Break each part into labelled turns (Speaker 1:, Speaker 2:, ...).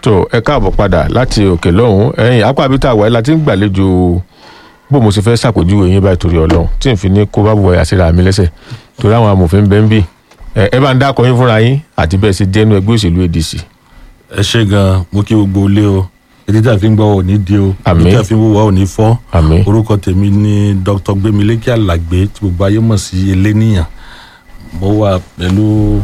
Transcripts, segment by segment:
Speaker 1: tó ẹ káàbọ̀ padà láti òkè lọ́hùn ẹ̀yìn apá abita àwọ̀ ẹ̀ la ti ń gbàlejò bó mo ṣe fẹ́ ṣàpèjúwe yín báyìí torí ọlọ́run tí n fi ní kó bá bu ọ̀yà síra mi lẹ́sẹ̀ torí àwọn amòfin bẹ́ẹ̀ ń bì ẹ ẹ bá ń dákọ̀ yín fúnra yín àti bẹ́ẹ̀ ṣe jẹ́nu ẹgbẹ́ òṣèlú adc
Speaker 2: ẹ ṣe gan mo kí gbogbo ilé o èdè tí a fi ń gbọ́ ò ní di o
Speaker 1: Àmín.
Speaker 2: èdè tí a fi ń wúwo ò ní fọ́
Speaker 1: àmín
Speaker 2: orúkọ tèmi ni dr gbemileke alagbe tí gbogbo ayé mọ̀ sí eléníyàn mo wà pẹ̀lú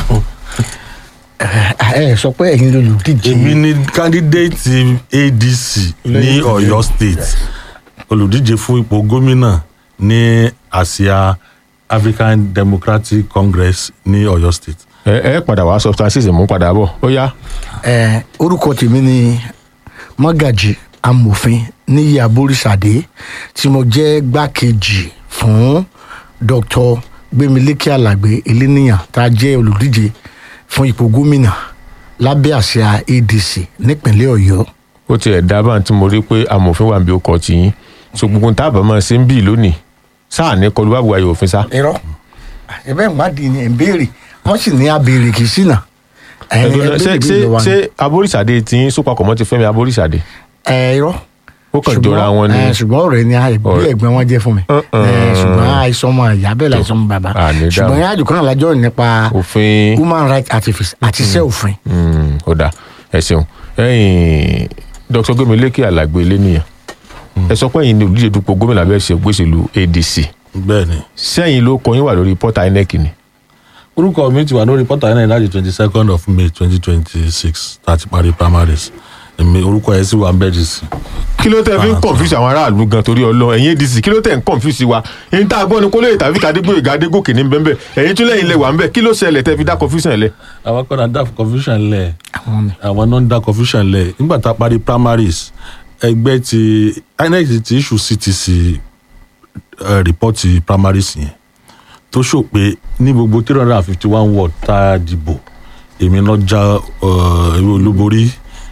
Speaker 3: ẹ sọ pé ẹ̀yin lolùdíje
Speaker 2: èmi ni candidate adc ní ọ̀yọ́ state olùdíje fún ipò gómìnà ní àsíá african democratic congress ní ọ̀yọ́ state.
Speaker 1: ẹ ẹ padà wá substances mú padà bọ̀ ó yá
Speaker 3: ẹ orúkọ tèmi ni mọ́gàjì amòfin níyì aborísàdé tí mo jẹ́ gbákejì fún dr gbémilékè alàgbé eléníyàn tá a jẹ́ olùdíje fún ipò gómìnà lábẹ́ àsíá adc nípínlẹ̀ ọ̀yọ́
Speaker 1: ó tiẹ̀ dábàá tí mo rí pé amòfin wà níbi ọkọ̀ tì yín so gbogbo ń tábà máa ṣe ń bì lónìí sáà ní kọlu bábu ayò òfin sá
Speaker 3: irọ́ ẹ̀bẹ̀ ìwádìí ni ẹ̀ ń béèrè wọ́n sì ní abèrè kì í sínà
Speaker 1: ẹ̀dùn ṣé ṣé ṣé aboríṣàdé tí yín sópapọ̀ mọ́ ti fẹ́mi aboríṣàdé
Speaker 3: ẹ irọ́
Speaker 1: ó kàn jọra wọn ni
Speaker 3: ẹ, ṣùgbọ́n ọ̀rẹ́ ni ẹgbẹ́
Speaker 1: Ọ̀rẹ́.
Speaker 3: ẹ̀gbọ́n wọn jẹ́ fún mi
Speaker 1: Uh-uh.
Speaker 3: Ẹ, ṣùgbọ́n àìsàn ọmọ ìyá bẹ́ẹ̀ láìsàn ọmọ bàbá
Speaker 1: À, ní dáhùn.
Speaker 3: ṣùgbọ́n yẹn àjùkọ́ náà lájọ́ nípa
Speaker 1: òfin
Speaker 3: human rights activist àti iṣẹ́ òfin
Speaker 1: Mm, ó dáa ẹ ṣeun ẹyìn dr gbemileke alagbe eléníyàn ẹ sọ pé ẹ̀yin ni olùdíje dupò gómìnà abẹ́ ṣe gbèsèlú adc
Speaker 2: bẹ́ẹ̀ ni
Speaker 1: sẹ́yìn ló kọ yín wà lórí pọ́tà inec ni
Speaker 2: orúkọ mi ti wà lórí pọ́tà náà láti twenty second of may twenty twenty six láti parí primaries èmi orúkọ yẹn sì wà ń bẹ́ẹ̀ dì sí.
Speaker 1: kí ló tẹ́ fi ń confuse àwọn aráàlú gan torí ọlọ ẹ̀yin adc kí ló tẹ́ ń confuse wa ẹ̀yin tá a gbọ́ ni kó lóye tàbí kàdégbò ìgàdégòkè ní bẹ́ẹ̀ ẹ̀yin tún lẹ́yìn ilẹ̀ wà ń bẹ̀ kí ló ṣẹlẹ̀ tẹ́ fi dá confusion lẹ̀
Speaker 2: àwọn kan náà dá confusion lẹ̀
Speaker 3: àwọn mi.
Speaker 2: àwọn náà ń dá confusion lẹ̀ nígbà tá a parí primaries ẹgbẹ́ ti inec ti issue ctc uh, report primaries yẹn tó ṣò pé ní gbogbo three hundred and fifty one ward tá a dìbò èmi náà já uh, ewé olúborí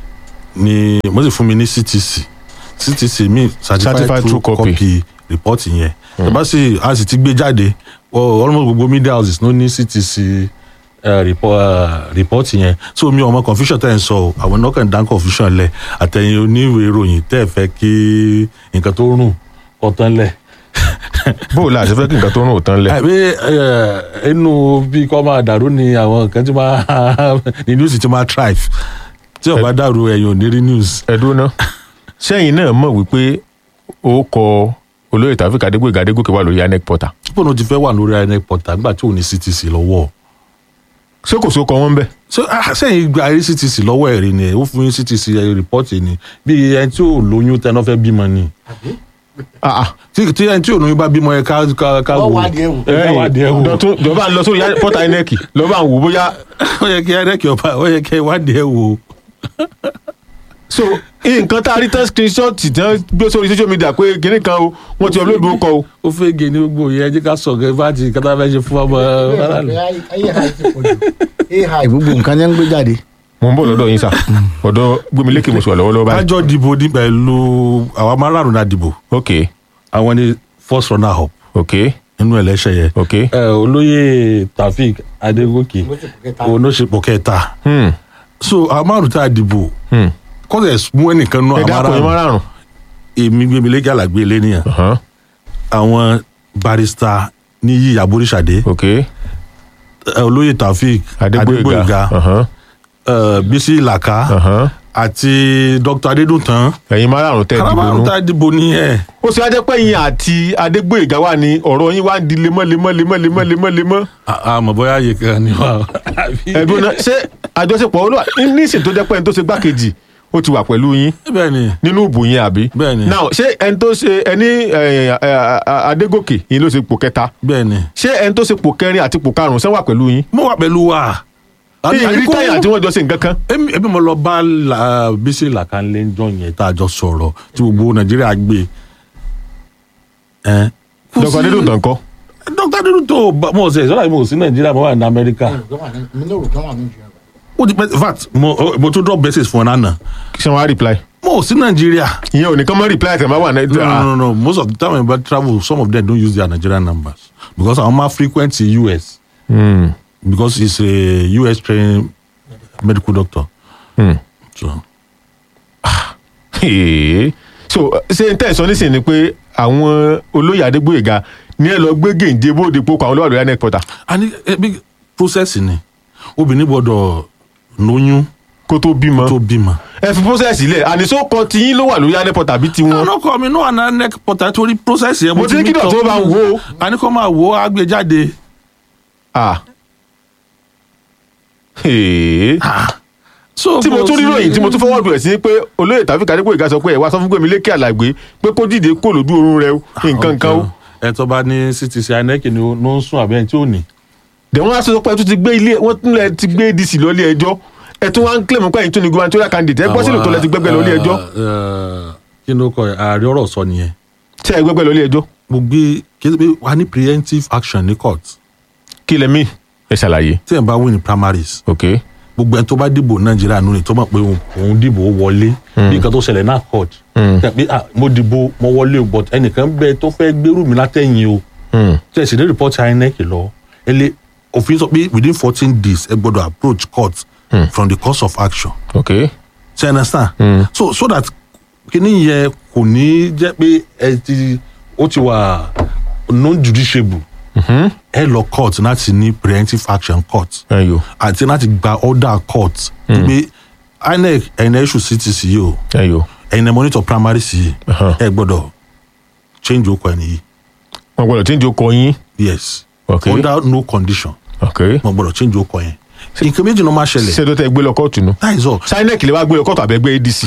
Speaker 2: ni mo sì fún mi ní ctc ctc mi certified,
Speaker 1: Certified
Speaker 2: true
Speaker 1: true copy.
Speaker 2: copy report yẹn ẹ bá sì a sì ti gbé jáde well, almost gbogbo media houses ló ní ctc uh, report, uh, report yẹn so mi ò mọ confusion tẹ́ ẹ̀ ń sọ o àwọn náà kàn dá confusion lẹ̀ àtẹ̀yìn oníwèé ìròyìn tẹ́ ẹ̀ fẹ́ kí nǹkan tó rùn kọ́ tán lẹ̀
Speaker 1: bó o la àṣẹ fẹ́ kí nǹkan tó rún òtán lẹ̀
Speaker 2: àbí ẹ, inú bí kò máa dàrú ni àwọn kan tí máa ní news tí máa thrive tí ó bá dàrú ẹ̀yìn ò ní rí news.
Speaker 1: ẹ̀dùn náà sẹ́yìn náà mọ̀ wípé ó kọ olóyè tàbí kàdégbò ìgàdégòkè wà lórí inec portal
Speaker 2: pípọ̀ náà ti fẹ́ wà lórí inec portal nígbà tí ò ní ctc lọ́wọ́
Speaker 1: ṣé kò sókọ wọn bẹ́ẹ̀
Speaker 2: so ah, sẹ́yìn gba rí ctc lọ́wọ́ ẹ̀ rí ni ó fún yín ctc report ni bí ẹni tí ò lóyún tẹná fẹ́ bímọ ni
Speaker 1: ah ah
Speaker 2: tí tí ẹni tí ò lóyún bá bímọ ẹ ká ká ká
Speaker 3: Wọ́n
Speaker 2: wò
Speaker 3: wádìí ẹ̀ wò.
Speaker 2: ẹ ká wádìí ẹ wò
Speaker 1: dọ̀tún jọba ń lọ sórí pọ́tà inec lọ́ba ń wò bóyá
Speaker 2: ó yẹ kí inec ọba ó yẹ kí wádìí ẹ wò
Speaker 1: so nǹkan tá a rí tán screenshot tí wọ́n gbé sórí social media pé kinní kan o wọ́n ti upload orúkọ o
Speaker 2: ó fẹ́ gé ní gbogbo yẹn ẹ jẹ́ ká sọ̀gẹ́ bá ti kátà fẹ́ ṣe fún ọmọ aráàlú.
Speaker 3: ai gbogbo nǹkan ní ń gbé jáde
Speaker 1: mo ń bọ̀ lọ́dọ̀ yín sà ọ̀dọ̀ gbémilékè mo sì wà lọ́wọ́lọ́wọ́ báyìí
Speaker 2: kájọ dìbò ní pẹ̀lú àwọn márààrún náà dìbò
Speaker 1: ok
Speaker 2: àwọn ni first runner up
Speaker 1: ok
Speaker 2: nínú ẹlẹ́ṣẹ̀ yẹn.
Speaker 1: ok
Speaker 2: ẹ olóyè taofik adégòkè oníṣepọ̀ kẹta
Speaker 1: hmm
Speaker 2: so àwọn márùn tá a dìbò
Speaker 1: hmm
Speaker 2: kọ́sẹ̀ mú ẹnìkan nú
Speaker 1: ẹ
Speaker 2: àwọn
Speaker 1: dákun yín
Speaker 2: márùn
Speaker 1: márùn
Speaker 2: èmi gbẹmílẹ́gà làgbé lẹ́nìyàn
Speaker 1: ọ̀hán
Speaker 2: àwọn barista níyì aboríṣàdé
Speaker 1: ok
Speaker 2: ẹ, olóyè taofik
Speaker 1: adégbòyega
Speaker 2: adégbòyega
Speaker 1: ọ̀hán
Speaker 2: ẹ, bísí ìlàkà
Speaker 1: ọ̀hán
Speaker 2: àti dr adédùntàn
Speaker 1: ẹ̀yin márùn tẹ́ ẹ dìbò
Speaker 2: arábàrún
Speaker 1: nú
Speaker 2: tá a dìbò nìyẹn.
Speaker 1: ó sì wá jẹ́ pé yín àti adégbòyega wà ní ọ̀rọ̀ yín wá ń di lemọ́ lemọ́ lemọ́ lemọ́ lemọ́ lemọ́
Speaker 2: àmọ́ bóyá ayé kan ni wà.
Speaker 1: ẹ̀dùn náà ṣé àjọṣepọ̀ olúwa nísìnyí tó jẹ́ pé ẹni tó ṣe gbákejì ó ti wà pẹ̀lú yín
Speaker 2: bẹ́ẹ̀ ni
Speaker 1: nínú ìbò yẹn àbí.
Speaker 2: Bẹ́ẹ̀ni.
Speaker 1: now ṣé ẹni tó ṣe ẹni ẹ, ẹ, ẹ, adégòkè yìí ló ṣe pò kẹta
Speaker 2: bẹ́ẹ̀ ni.
Speaker 1: ṣé ẹni tó ṣe pò kẹrin àti pò karùnún sẹ́wà pẹ̀lú yín.
Speaker 2: mo wà pẹ̀lú wa.
Speaker 1: ìrírí táyà tí wọ́n jọ ṣe nǹkan kan.
Speaker 2: èmi èmi mo lọ bá la- bísí làkànlé jọ yẹn tá a jọ sọ̀rọ̀ tí gbogbo nàìjíríà gbé. ẹ, kò
Speaker 1: dr
Speaker 2: sí-
Speaker 1: adédọ̀tàn kọ́.
Speaker 2: dr adédọ̀tàn bá- mo ṣe ìṣọ́ra mo sí nàìjíríà mo wà ní amẹ́ríkà. ó ti pẹ́ in fact mo mo tún drop message fún ọ nánà.
Speaker 1: ṣé wọ́n á reply.
Speaker 2: mo sí nàìjíríà.
Speaker 1: ìyẹn ò ní kán mọ́ reply tẹ̀ máa wà ní.
Speaker 2: no no no no most of the time when I travel some of them don't use their nigerian numbers because àwọn máa frequent in us.
Speaker 1: Hmm,
Speaker 2: because he's a US trained medical doctor.
Speaker 1: hmm.
Speaker 2: so
Speaker 1: Èé. so ṣé n tẹ̀sán nísìnyí ni pé àwọn olóyè adégbòyèga ní ẹ lọ gbé gèǹde bóde pókò àwọn olówó àdúrà neck portal
Speaker 2: àní ẹbí process ni obìnrin gbọ́dọ̀ lóyún
Speaker 1: kó tó bímọ
Speaker 2: tó bímọ.
Speaker 1: ẹ fi process ilẹ̀ àníṣó kan tiyín ló wà lórí neck portal bí tiwọn
Speaker 2: ọlọ́kọ mi náà àná neck portal torí process yẹn
Speaker 1: Mo ti ní kí dọ̀tí ó bá ń wò ó.
Speaker 2: àní kó máa wò ó á gbé jáde.
Speaker 1: ah Èé.
Speaker 2: so
Speaker 1: tí mo tún rí ròyìn tí mo tún fọwọ́ bẹ̀rẹ̀ sí pé olóyè tàbí adégbòyèga sọ pé ẹ̀ wá sọ fún gbèmí lékè àlàgbé pé kó dìde kó lójú oorun rẹ o nǹkan nǹkan o
Speaker 2: ẹ tó bá ní ctc inec ni ó ló ń sún àbí ẹni tí ò ní.
Speaker 1: dẹ̀ wọ́n á sọ pé ẹ tún ti gbé ilé wọ́n tún lẹ ti gbé adc lọ́lé ẹjọ́ ẹ tún wá ń kílẹ̀ mọ́ pé ẹ̀yin tún ní gubernatorial candidate ẹ gbọ́ sílò tó lẹ ti gbẹ́gbẹ́ lọ́lé ẹjọ́
Speaker 2: kí ló kọ ààrẹ ọ̀rọ̀ sọ nìyẹn
Speaker 1: ṣé ẹ gbẹ́gbẹ́ lọ́lé ẹjọ́
Speaker 2: mo gbé kí ló pé wà ní preemptive action ní court
Speaker 1: kí lẹ mí ẹ ṣàlàyé
Speaker 2: tí ẹ̀ bá win ní primaries
Speaker 1: ok
Speaker 2: gbogbo ẹni tó bá dìbò nàìjíríà nù ni tó mọ̀ pé òun- òun dìbò ó wọlé bí nǹkan tó ṣẹlẹ̀ náà court tẹ̀ pé ah mo dìbò mo wọlé o but ẹnìkan bẹ tó fẹ́ gbérù mi látẹ̀yìn o
Speaker 1: Hmm.
Speaker 2: tí ẹ sì ní report inec lọ ẹ lé òfin sọ pé within fourteen days ẹ gbọ́dọ̀ approach court from the course of action
Speaker 1: ok
Speaker 2: ṣe ẹ understand so so that kíní yẹn kò ní jẹ́ pé ẹ ti ó ti wà non judiciable ẹ lọ court láti ní preemptive action court
Speaker 1: ẹyọ
Speaker 2: àti láti gba order court pé inec ẹ̀yin ẹ̀ ṣù ctc yìí o
Speaker 1: ẹyọ
Speaker 2: ẹ̀yin ẹ̀ monitor primary sí yìí
Speaker 1: Uh-huh.
Speaker 2: ẹ gbọ́dọ̀ change okò ẹni yìí
Speaker 1: wọn gbọ́dọ̀ tí ń jó kọ yín
Speaker 2: yes
Speaker 1: ok
Speaker 2: under no condition
Speaker 1: ok
Speaker 2: wọn gbọ́dọ̀ change okò yẹn nǹkan méjì ló máa ṣẹlẹ̀
Speaker 1: ṣé tó tẹ gbé lọ kóòtù nu
Speaker 2: that is all
Speaker 1: sinec lè wá gbé lọ kóòtù àbẹ̀gbẹ́ adc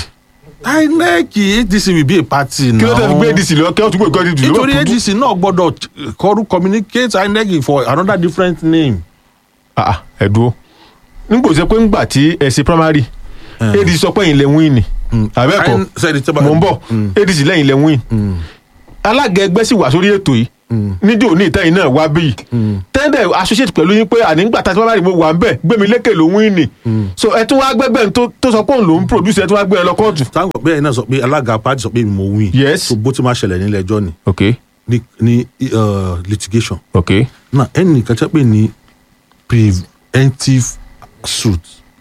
Speaker 2: inec adc will be a party now
Speaker 1: kí ló tẹ fi gbé adc lọ kí wọ́n tún gbé ìkọ́ adc lọ
Speaker 2: nítorí adc náà gbọ́dọ̀ kọrú communicate inec for another different name.
Speaker 1: ah ẹ dúró nígbà tó ṣe pé ńgbà tí ẹ ṣe primary adc sọ pé ẹ̀yin lẹ win ni àbẹ́ẹ̀kọ́
Speaker 2: Ain- sẹ́ni tẹ́ bá-
Speaker 1: mò ń bọ̀ adc lẹ́yìn lẹ win alága ẹgbẹ́ sì wà sórí ètò yìí nídìí òní ìtẹ́yìn náà wá bí tẹ́ndẹ̀ associate pẹ̀lú yín pé ànígbà tá a ti primary mo wà ń bẹ̀ gbẹ̀mí lékè ló win ni so ẹ tún wá gbẹ́gbẹ́ tó tó sọ pé òun ló ń produce ẹ tún wá gbé ẹ lọ kóòtù.
Speaker 2: táwọn bẹ́ẹ̀ náà sọ pé alága party sọ pé mo win.
Speaker 1: Yes.
Speaker 2: so bó ti máa ṣẹlẹ̀ nílẹ̀ ẹjọ́ ni
Speaker 1: ok
Speaker 2: ní ní uh, litigation.
Speaker 1: ok
Speaker 2: náà ẹnì kan tẹ́ pé ní preventive suit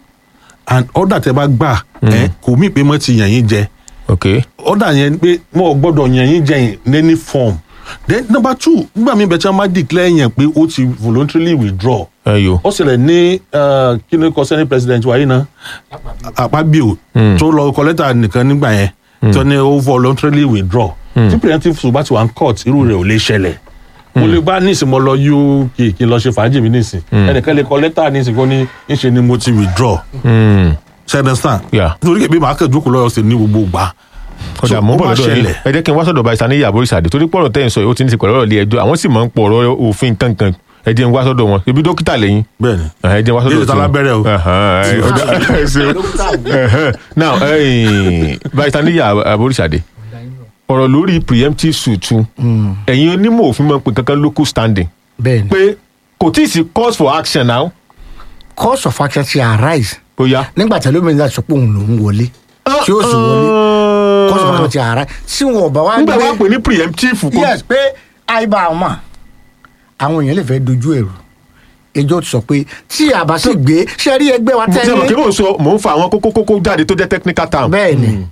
Speaker 2: and order tẹ́ bá gbà ẹ kò mí pé mo ti yàn yín jẹ
Speaker 1: ok
Speaker 2: order yẹn pé mo ò gbọ́dọ̀ yàn yín jẹ yín ní any form then number two nígbà míì bẹ́ẹ̀ tí wọ́n máa declare yẹn pé ó ti voluntarily withdraw
Speaker 1: ẹyọ
Speaker 2: ó ṣẹlẹ̀ ní uh, kí ni kò senate president wa yìí ná àpábíò tó lọ kọ lẹ́tà nìkan nígbà yẹn tó ní ó voluntarily withdraw tí preemptive suit bá ti wà ní court irú rẹ̀ ò lè ṣẹlẹ̀ mo lè bá nísìn mo lọ uk kí n lọ ṣe fàájì mi nísìn ẹnìkan lè kọ lẹ́tà nísìn kó ní ńṣe ni mo ti withdraw ṣe understand
Speaker 1: Yeah.
Speaker 2: nítorí kébí màá kẹ́ jókòó lọ́yọ̀ sí ní gbogbo gbà
Speaker 1: ọjà
Speaker 2: So,
Speaker 1: mọ́
Speaker 2: ó
Speaker 1: bọ̀
Speaker 2: máa
Speaker 1: lọ́dọ̀ yín
Speaker 2: ṣẹlẹ̀.
Speaker 1: ẹ jẹ́ kí n wá sọ̀dọ̀ barista ní ìyàbọ̀ ìsàdé torí pọ̀rọ̀ tẹ́ ẹ̀ ń sọ yìí ó ti ní ti pẹ̀lú ọ̀rọ̀ ilé ẹjọ́ àwọn sì máa ń pọ̀ ọ̀rọ̀ òfin kankan ẹ jẹ́ n wá sọ̀dọ̀ wọn ibi dókítà lẹ́yìn
Speaker 2: bẹ́ẹ̀ ni
Speaker 1: ẹ jẹ́ n wá sọ̀dọ̀
Speaker 2: Ilé ìta lábẹ́rẹ́ o.
Speaker 1: Ẹhàn, ẹ, ọjà- ẹ ṣeun. Ẹhàn. now ẹ̀yin, barista ní ìyàbọ̀ ìsàdé ọ̀rọ̀ lórí preemptive suit ẹ̀yin onímọ̀ òfin máa ń pè kankan local standing
Speaker 3: bẹ́ẹ̀ ni
Speaker 1: pé kò tí ì sí cause for action now
Speaker 3: cause of action ti arise
Speaker 1: bóyá.
Speaker 3: nígbà tí ẹlòmíràn náà sọ pé òun lòún wọlé tí ó sì wọlé cause of action ti arise tí wọn ò bá wá
Speaker 1: nígbà wàá pè ní preemptive kò
Speaker 3: yes pé àìbá àwọn àwọn èèyàn lè fẹ́ dojú ẹ̀rù ẹjọ́ ti sọ pé tí a bá sì gbé ṣe rí ẹgbẹ́ wa
Speaker 1: mo ti mọ̀ kí
Speaker 3: tẹ́lẹ̀
Speaker 1: mò ń sọ mò ń fa àwọn kókó kókó jáde tó jẹ́ technical term
Speaker 3: bẹ́ẹ̀ ni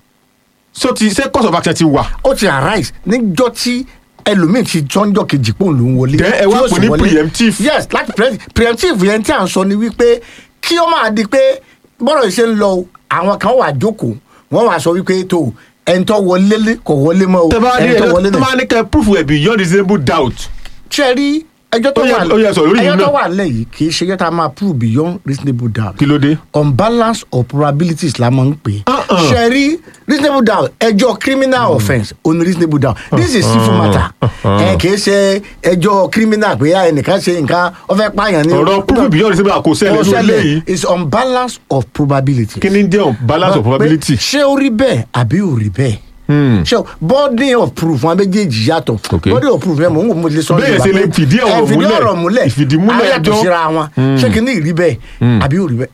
Speaker 1: so ti ṣé cause of action ti wà
Speaker 3: ó ti arise níjọ́ tí ẹlòmíì ti jọ́njọ́ kejì pòun ló ń wọlé
Speaker 1: Then ẹ
Speaker 3: tí
Speaker 1: wá
Speaker 3: ó
Speaker 1: pè
Speaker 3: sì
Speaker 1: ní
Speaker 3: wọlé.
Speaker 1: preemptive.
Speaker 3: yes láti pre- preemptive yẹn tí à ń sọ ni wípé kí ó máa di pé bọ́rọ̀ yìí ṣe ń lọ o, àwọn kan wà jókòó wọ́n wà sọ wípé tó ẹni tó wọlé lé kò wọlé mọ́ o
Speaker 1: tẹ bá ní
Speaker 3: ẹni tó
Speaker 1: ẹ
Speaker 3: wọlé
Speaker 1: tó máa ní kẹ proof ẹ beyond reasonable doubt
Speaker 3: ṣe rí ẹjọ́ tó
Speaker 1: Ó yẹ-
Speaker 3: wà
Speaker 1: ó yẹ sọ lórí yìí
Speaker 3: ẹjọ́ tó
Speaker 1: náà.
Speaker 3: wà nílẹ̀ yìí kì í ṣe ẹjọ́ tá a máa prove beyond reasonable doubt
Speaker 1: kí ló dé.
Speaker 3: unbalance of probabilities la máa ń pè é
Speaker 1: Uh-uh.
Speaker 3: ṣe rí reasonable doubt ẹjọ́ criminal offence oní reasonable doubt this is civil matter ẹ kì í ṣe ẹjọ́ criminal pé ẹnìkan ṣe nǹkan ó fẹ́ pààyàn ní.
Speaker 1: ọ̀rọ̀ proof beyond reasonable doubt kò ṣẹlẹ̀
Speaker 3: Kò
Speaker 1: lórí
Speaker 3: ṣẹlẹ̀.
Speaker 1: léyìí
Speaker 3: is unbalance of probability.
Speaker 1: kí ni jẹ́ balance of probability.
Speaker 3: ṣé ó rí bẹ́ẹ̀ àbí ò rí bẹ́ẹ̀ ṣe body of proof wọn méjèèjì yàtọ̀
Speaker 1: Okay.
Speaker 3: body of proof yẹn mò ń wò mo lè sọ
Speaker 1: Bẹ́ẹ̀
Speaker 3: Yorùbá
Speaker 1: ṣe lè
Speaker 3: pé
Speaker 1: fìdí ọ̀rọ̀
Speaker 3: ẹ fìdí
Speaker 1: múlẹ̀.
Speaker 3: ọ̀rọ̀ múlẹ̀
Speaker 1: Ìfìdímúlẹ̀
Speaker 3: á yàtọ̀
Speaker 1: ẹjọ́.
Speaker 3: síra wọn ṣé kí ni ìrí bẹ́ẹ̀ àbí ò rí bẹ́ẹ̀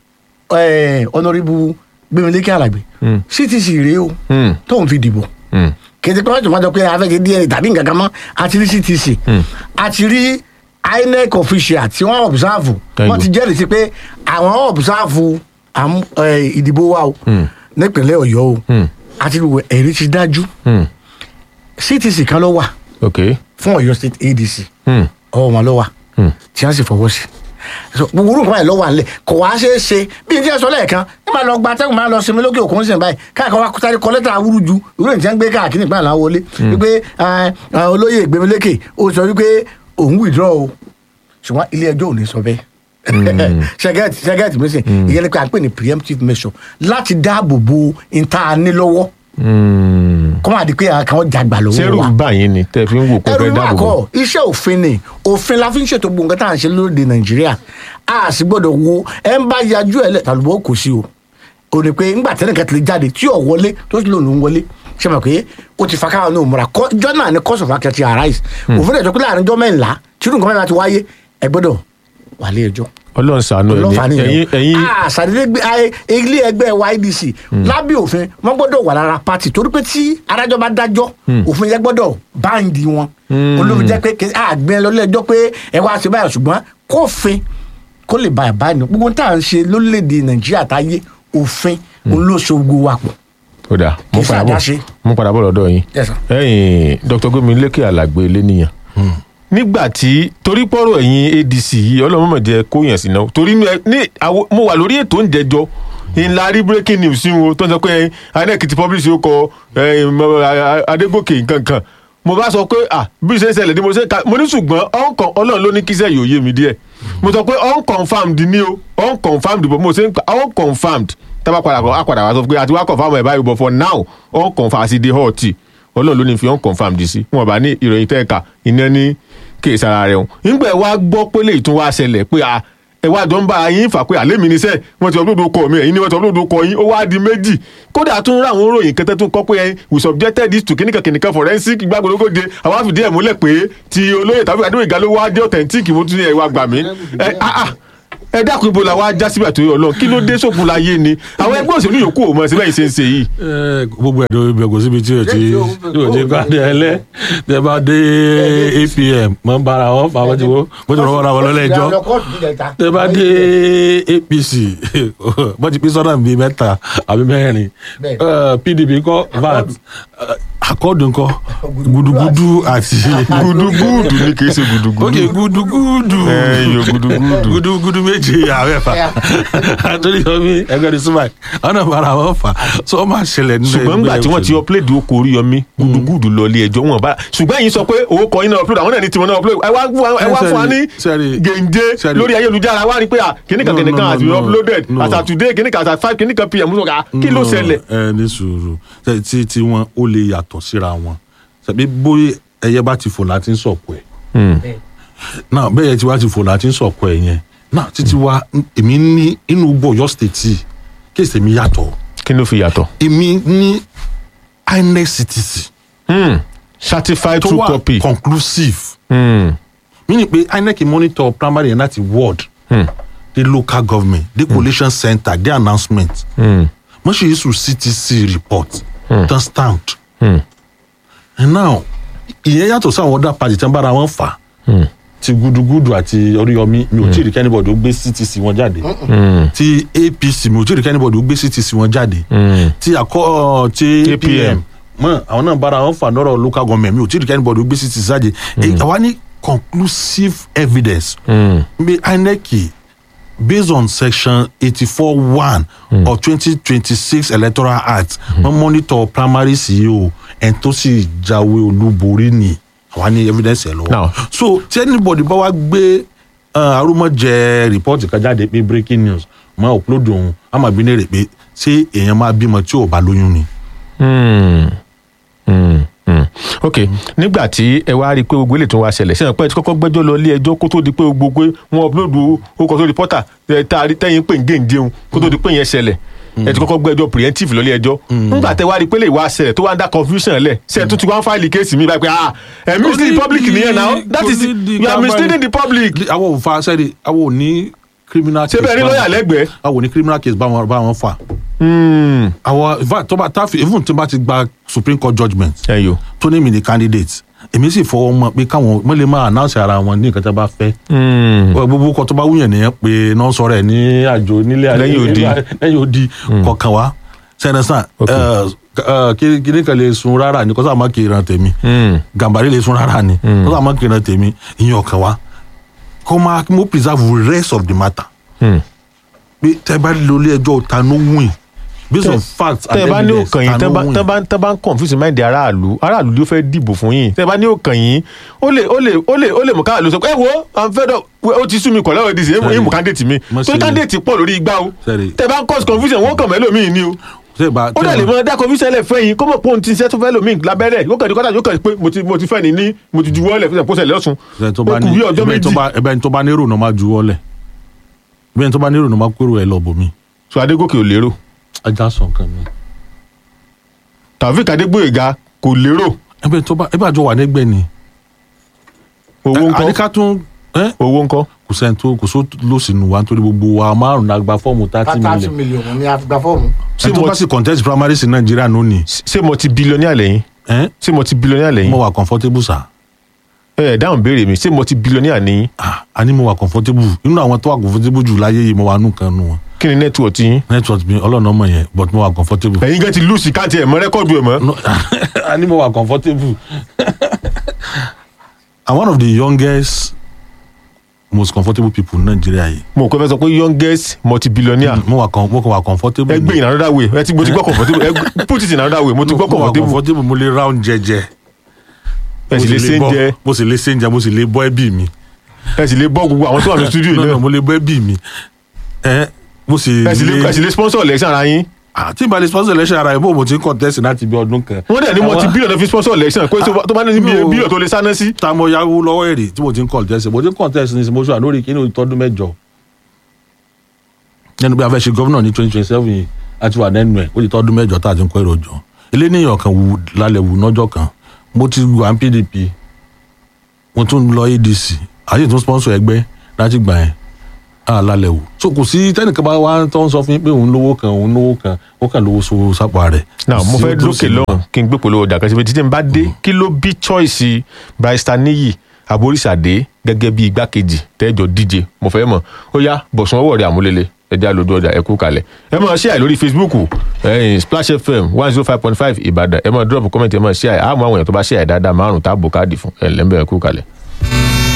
Speaker 3: ẹ̀ ọ̀nàrìbù gbẹmílékè àlàgbé ctc rèé o
Speaker 1: Hmm.
Speaker 3: tóun fi dìbò
Speaker 1: Hmm.
Speaker 3: kìtì pé wọ́n ti máa jọ pé afẹ́kẹ́ dna tàbí nǹkan kan mọ́ àti rí ctc àti rí inec official tí wọ́n observe
Speaker 1: Thank
Speaker 3: wọ́n
Speaker 1: you.
Speaker 3: ti jẹ́rìí sí pé àwọn observe àmú- ẹ̀, ìdìbò wa o nípínlẹ̀ ọ̀yọ́ o
Speaker 1: Hmm.
Speaker 3: àti ìwé ẹ̀rí ti dájú
Speaker 1: Hmm.
Speaker 3: ctc kan ló wà
Speaker 1: ok
Speaker 3: fún ọ̀yọ́ state adc
Speaker 1: Hmm.
Speaker 3: ọwọ́ wọn ló wà
Speaker 1: Hmm.
Speaker 3: tí wọ́n sì fọwọ́ sí So, gbogbo orúkọ báyìí lọ́wọ́ àlẹ́ kò wá ṣeé ṣe bí n tí ẹ sọ lẹ́ẹ̀kan ní máa lọ gba atẹ́gùn máa lọ sinmi lókè òkun sìn báyìí káàkiri wa sáré kọ lẹ́tà awúrú ju ìwé ìtí ń gbé káàkiri ìpínlẹ̀ àwọn wọlé wípé ẹ, ẹ, olóyè gbẹmílékè ó sọ wípé òun withdraw o ṣùgbọ́n ilé ẹjọ́ ò ní sọ bẹ́ẹ̀ ṣẹgẹtì ṣẹgẹtì mi sìn ìyẹn ni pé à ń pè ní preemptive measure láti dáàbò bo ìta ní lọ́wọ́
Speaker 1: Hmm.
Speaker 3: kọ́ máa di pé àwọn kan jàgbà lọ́wọ́
Speaker 1: sẹ́rù
Speaker 3: wa
Speaker 1: báyìí ni tẹ́ fi ń wò pé
Speaker 3: ẹrù
Speaker 1: fẹ́
Speaker 3: wà
Speaker 1: dáàbò bò.
Speaker 3: kọ iṣẹ́ òfin ni òfin la fi ń ṣètò gbogbo nǹkan tá à ń ṣe lóde nàìjíríà a sì gbọ́dọ̀ wo ẹ ń bá yajú ẹ lẹ tàlùbọ kò sí o ò ní pé ńgbà tẹ́lẹ̀ kan ti lè jáde tí ò wọlé tó sì lòun ló ń wọlé ṣe mọ̀ pé ó ti fa káwọn náà múra kọ́ ìjọ náà ni cause of action ti arise òfin rẹ̀ sọ pé láàrin ọjọ́ mẹ́ńlá tí irú nǹkan mẹ́ta ti wáyé ẹ gbọ́dọ̀ wà lé ẹjọ́
Speaker 1: ọlọ́run ṣàánú
Speaker 3: ọlọ́fà
Speaker 1: ẹ̀yin
Speaker 3: nìyẹn
Speaker 1: ẹ̀yin ẹ̀yin
Speaker 3: àṣàdédé gbé ayé ilé ẹgbẹ́ ydc lábẹ́ òfin wọ́n gbọ́dọ̀ wà lára pati torí pé tí adájọ́ bá dájọ́ òfin yẹn gbọ́dọ̀ báńdì wọn olómi jẹ́ pé àgbẹ̀ lọ́lẹ́jọ́ pé ẹ wá sí báyìí ṣùgbọ́n kófin kó lè bá báyìí gbogbo tá à ń ṣe lórílẹ̀‐èdè nàìjíríà táyé òfin olóṣogbo wa pọ̀
Speaker 1: ó dà mo
Speaker 3: Kì í
Speaker 1: padà bọ̀
Speaker 3: ṣàdáṣe.
Speaker 1: mo padà bọ̀ lọ́dọ̀ yín
Speaker 3: Yes, sir.
Speaker 1: ẹ̀yin dr gomi lékè alàgbé eléníyàn nígbà tí torí pọ́rọ̀ ẹ̀yin adc yìí ọlọ́mọdé kó yàn sí náà torí ní ẹ- ní àwo- mo wà lórí ètò oúnjẹ jọ ńlá rí breaking news sí wo tó ń sọ pé inec ti publish ó kọ eh, mọ- a- a- adégòkè nkankan mo bá sọ pé ah bí ṣe ń ṣẹlẹ̀ ni mo ṣe ka mo ní ṣùgbọ́n ọ̀nkàn ọlọ́run ló ní kíṣẹ́ yóò yé mi díẹ̀ mo sọ pé unconfirmed ni o unconfirmed bọ̀ mo ṣe ń pa unconfirmed tábà padà bọ̀ á padà wá sọ pé àti wá confirm ẹ̀ báyìí but for now unconfirmed àti the hot ọlọ́run ló ní fi unconfirmed sí wọn bá ní ìròyìn tẹ́ẹ̀ka iná ní kéèsì ara rẹ̀ hùn nígbà ẹ wá gbọ́ pé lè tún wá ṣẹlẹ̀ pé a ẹ wá jọ ń bá yín fà pé àlẹ́ mi níṣẹ́ wọ́n ti upload ọkọ mi ẹ̀yin ni wọ́n ti upload ọkọ yín ó wá di méjì kódà tún rà àwọn ròyìn kẹtẹ tún kọ́ pé ẹ we subjected this to kìnìkan kìnìkan forensic gbàgbọ́dọ́gọ́dẹ àwọn àfìdí ẹ̀ múlẹ̀ pé ti olóyè tàbí adéwìgá ló wá dé authentic mo tún ní ẹ̀ wá gbà mí ẹ ah ah ẹ dákun ibo la wá já síbẹ̀ tó yọ lọ kí ló dé sókun la yé ni àwọn ẹgbẹ́ òṣèlú yòókù ò mọ̀ síbẹ̀ yìí ṣe ń ṣe yìí.
Speaker 2: Eh, gbogbo ẹ̀dọ́ ibẹ̀ kò síbi tí o ti tí o ti gbàdé ẹlẹ́ tẹ bá dé apm mọ ń bára wọn fà wọ́n ti wọ́n wọ́n ti rọwọ́ ra wọn lọ́lẹ́jọ́ tẹ bá dé apc wọ́n ti pín sọ́nà bíi mẹ́ta àbí mẹ́rin
Speaker 3: Bẹ́ẹ̀.
Speaker 2: Eh, pdp kọ́ vat akọ́dù ńkọ́ gudugudu àti
Speaker 1: gudugudu ni kì í ṣe gudugudu.
Speaker 2: ok gudugudu
Speaker 1: ẹ yọ gudugudu.
Speaker 2: gudugudu méje àwẹ̀fà àtúndì yomi ẹgbẹ́ ní súnmọ́ ọ̀nà bára wọn fà so ó máa ṣẹlẹ̀ nínú
Speaker 1: ṣùgbọ́n nígbà tí wọ́n ti upload oko Oríyọmí gudugudu lọ ilé ẹjọ́ wọn bá ṣùgbọ́n ẹ̀yin sọ pé owó kọ yín náà upload àwọn náà ní tiwọn náà upload ẹ wá fún wa- ẹ wá fún wa ní
Speaker 2: Sẹ́rí-
Speaker 1: gèǹje
Speaker 2: sẹ́rí-
Speaker 1: lórí ayélujára wá rí pé à kìnnìkan
Speaker 2: No, no,
Speaker 1: kìnnìkan
Speaker 2: no,
Speaker 1: has been
Speaker 2: no,
Speaker 1: uploaded
Speaker 2: no.
Speaker 1: as at today kìnnìkan as at five kìnnìkan pm sọ̀rọ̀ kí ló
Speaker 2: No,
Speaker 1: ṣẹlẹ̀.
Speaker 2: ẹ ní sùúrù Ṣé tí tí wọn ó lè yàtọ̀ síra wọn ṣàbí bóyá ẹyẹ bá ti fò láti ń sọ̀kò ẹ̀ náà bẹ́ẹ̀ tí wá ti fò láti ń sọ̀kò ẹ̀ yẹn náà títí wá èmi ní inú bọ̀yọ̀ state kéèsì èmi yàtọ̀
Speaker 1: kí ló fi yàtọ̀.
Speaker 2: èmi ní inec ctc
Speaker 1: Hmm. certified
Speaker 2: tó
Speaker 1: true
Speaker 2: wà
Speaker 1: copy.
Speaker 2: conclusive
Speaker 1: Hmm.
Speaker 2: meaning pé inec monitor primary and láti ward
Speaker 1: Hmm.
Speaker 2: the local government the collation center the announcement
Speaker 1: Hmm.
Speaker 2: wọ́n ṣe issue ctc report tán stamped
Speaker 1: Hmm.
Speaker 2: and now ìyẹn yàtọ̀ sí àwọn other party tí wọ́n bára wọn fà ti gudugudu àti oríyọmí mi ò tí ì rí kẹ́nìbọ̀dì ó gbé ctc wọn jáde ti apc mi ò tí ì rí kẹ́nìbọ̀dì ó gbé ctc wọn jáde ti àkọ́ ti apm mọ àwọn náà bára wọn fà lọ́rọ̀ local government mi ò tí ì rí kẹ́nìbọ̀dì ó gbé ctc jáde Eh, àwa ní conclusive evidence bí inec based on section eighty-four one of twenty twenty-six electoral act wọ́n monitor primaries yìí o ẹni tó sì jáwé olúborí ni àwa ní evidence ẹ̀
Speaker 1: Now.
Speaker 2: lọ́wọ́ so tí anybody bá wá gbé uh, arúmọjẹ report kan jáde pé breaking news máa upload òun á máa bí léèrè pé ṣé èèyàn máa bímọ tí ò bá lóyún ni.
Speaker 1: Hmm. Hmm. Hmm. ok nígbà tí ẹ wá rí i pé gbogbo ilé tó wá ṣẹlẹ̀ sẹ́yìn pé ẹ ti kọ́kọ́ gbẹ́jọ́ lọ ilé ẹjọ́ kó tó di pé gbogbo wọn upload orúkọ tó rìpọ́tà tá a rí tẹ́yìn pé ń gé ǹdéhùn kó tó di pé yẹn ṣẹlẹ̀ ẹ ti kọ́kọ́ gbẹ́jọ́ preemptive lọ ilé ẹjọ́ nígbà tẹ wá rí i pé lè wá ṣẹlẹ̀ tó wá ń dá confusion lẹ̀ sẹ́yìn tó ti wá ń fáìlì kéèsì mi báyìí pé ah ẹ̀ mislead the public nìyẹn now that is you are misleading the public
Speaker 2: àwọn ò fa sẹ́ẹ̀dì àwọn ò ní criminal
Speaker 1: ṣé bẹ́ẹ̀ rí
Speaker 2: báwọn-
Speaker 1: lọ́ọ̀yà lẹ́gbẹ̀ẹ́.
Speaker 2: àwọn ò ní criminal case báwọn báwọn fà.
Speaker 1: Hmm.
Speaker 2: àwọn in fact tó bá tá fi even tó bá ti gba supreme court judgement
Speaker 1: ẹ yo.
Speaker 2: tó ní mi ní candidate èmi sì fọwọ́ mọ pé káwọn wọ́n lè máa announce ara wọn ní nǹkan tó bá fẹ́.
Speaker 1: Hmm.
Speaker 2: gbogbo kan tó bá wúyàn nìyẹn pé náà sọ̀rọ̀ ẹ̀ ní àjò nílé
Speaker 1: Lẹ́yìn odi.
Speaker 2: lẹ́yìn odi kọ̀ọ̀kan wa sẹ́nẹ̀sán
Speaker 1: Ok.
Speaker 2: kíní kan lè sun rárá ni kọ́sà má kì í ran tèmi
Speaker 1: Hmm.
Speaker 2: gàmbàrí lè sun rárá ni kọ́sà má kì í ran tèmi ìyẹn ọ̀kan wa kó máa mo preserve the rest of the matter
Speaker 1: Hmm.
Speaker 2: pé tẹ́ bá lọ ilé ẹjọ́ ta ló win based on facts
Speaker 1: tẹ ẹ bá ní òkàn yín tẹ bá tẹ bá tẹ bá ń confuse mind aráàlú aráàlú ló fẹ́ dìbò fún yín tẹ bá ní òkàn yín ó lè ó lè ó lè ó lè mú káàlú sọ pé ẹ wo i'm fed up ó ti sú mi kọ̀ lọ́wọ́ ìdíje
Speaker 2: Sorry.
Speaker 1: èyí mú candidate mi
Speaker 2: Mo
Speaker 1: torí
Speaker 2: ṣe-
Speaker 1: candidate pọ̀ lórí igbá o
Speaker 2: Sorry.
Speaker 1: tẹ bá ń cause confusion wọ́n kàn mẹ́lòmíì ni o ó dẹ̀ lè mọ dá confusion lẹ̀ fẹ́ yín kó mọ̀ pé òun ti ṣẹ́ tó fẹ́ lòmíì lábẹ́rẹ́ yóò kàn ní kọ́tà yóò kàn pé mo ti mo ti fẹ́ ni ní mo ti juwọ́ lẹ̀ fún ìṣàkóso ẹ̀ lọ́sùn ó kù bí ọjọ́ méjì
Speaker 2: ẹbẹ ní tó bá nírò náà máa juwọ́ lẹ̀ ẹbẹ ní tó bá nírò náà máa kúrò ẹ lọ bòmí
Speaker 1: so Adégòkè ò lérò
Speaker 2: ajá sọ nǹkan mi
Speaker 1: Taofeek Adégbóyèga kò lérò
Speaker 2: ẹbẹ tó bá ẹbẹ àjọ wà nígbẹ ni
Speaker 1: owó ńkọ́
Speaker 2: àdíká tún ẹ
Speaker 1: owó ńkọ́
Speaker 2: kò sẹ́ni tó kò só lòsìnù wa nítorí gbogbo wa márùn-ún la gba fọ́ọ̀mù thirty
Speaker 3: thirty
Speaker 2: million
Speaker 3: million ni a fi gba fọ́ọ̀mù.
Speaker 1: ṣé
Speaker 2: ẹni tó
Speaker 1: mo
Speaker 2: bá sì contest primaries in Nàìjíríà ló ní
Speaker 1: ṣé mo ti billionaire lẹ́yìn
Speaker 2: ẹ
Speaker 1: ṣé mo ti billionaire lẹ́yìn
Speaker 2: mo wà comfortable sa
Speaker 1: ẹ ẹ dáhùn béèrè mi ṣé mo ti billionaire ní
Speaker 2: ah a ní mo wà comfortable nínú àwọn tó wà comfortable jù láyé yìí mo wà nù kan nù wọn
Speaker 1: kí ni network yín
Speaker 2: network mi ọlọ́run ọmọ yẹn but mo wà comfortable.
Speaker 1: ẹ̀yin gan ti lùsì káàtì ẹ̀ mọ́ rẹ́kọ̀dù ẹ̀ mọ́
Speaker 2: no a ní mo wà comfortable i'm one of the youngest most comfortable people in Nigeria yìí
Speaker 1: mo kọ́ fẹ́ sọ pé youngest multi billionaire
Speaker 2: mo wà com- mo kàn wà comfortable
Speaker 1: ẹ gbé in another way ẹ ti mo ti gbọ́ comfortable ẹ gbé- put it in another way mo ti gbọ́
Speaker 2: mo wà
Speaker 1: comfortable
Speaker 2: comfortable mo lè round jẹjẹ
Speaker 1: ẹ sì lè ṣe ń
Speaker 2: bọ́-
Speaker 1: jẹ
Speaker 2: mo sì lè ṣe ń jẹ mo sì lè bọ́ ẹbí mi
Speaker 1: ẹ sì lè bọ́ gbogbo àwọn tó wà ní studio
Speaker 2: no
Speaker 1: yìí
Speaker 2: no
Speaker 1: náà
Speaker 2: mo lè bọ́ ẹbí mi ẹ mo sì
Speaker 1: ẹ sì lè ẹ sì lè sponsor election ara yín
Speaker 2: àti ìbálẹ̀ sponsor election ara ẹ̀ bó mo ti ń contest láti bí ọdún kan
Speaker 1: wọ́n dẹ̀ ní multi
Speaker 2: Àwọn-
Speaker 1: billion fi sponsor election pé tó bá- tó bá ní bí
Speaker 2: No.
Speaker 1: billion tó lè sáná sí
Speaker 2: ta mo yáwó lọ́wọ́ èrè tí mo ti ń contest mo ti ń contest ní mo ṣe lórí kíní ìtọ́dún mẹ́jọ nínú bí a fẹ́ ṣe gómìnà ní twenty twenty seven yìí a ti wà nẹ́nu ẹ̀ ó ti tọ́dún mẹ́jọ tá a ti ń kọ́ èrò jọ eléníyàn kan wù lálẹ́ wù lọ́jọ́ kan mo ti wà ní PDP mo tún lọ ADC àti tún sponsor ẹgbẹ́ láti gbà yẹn a lálẹ́ wù so kò sí tẹ́nìkan bá wá tó ń sọ fún yín pé òun lówó kan òun lówó kan ó kàn lówó so sápò rẹ̀
Speaker 1: náà mo
Speaker 2: Sí
Speaker 1: fẹ́
Speaker 2: ó tó
Speaker 1: lókè
Speaker 2: sí
Speaker 1: lọ́hùn kí n gbé polówó ọjà kan síbi títí n bá dé kí ló bí choice barrister níyì aboríṣàdé gẹ́gẹ́ bí igbákejì tẹ́jọ́ díje mo fẹ́ mọ̀ ó yá bọ̀sùn ọwọ́ rẹ̀ àmúlélẹ̀ ẹja lójú ọjà ẹ̀kú kalẹ̀ ẹ máa share lórí facebook ẹ̀yìn splash fm one zero five point five ìbàdàn ẹ máa drop comment ẹ máa share àmọ́ àwọn èèyàn tó bá share dáadáa márùn-ún táàbù káàdì fún ẹ̀ lẹ́ńbẹ̀ẹ́ ẹ̀kú kalẹ̀.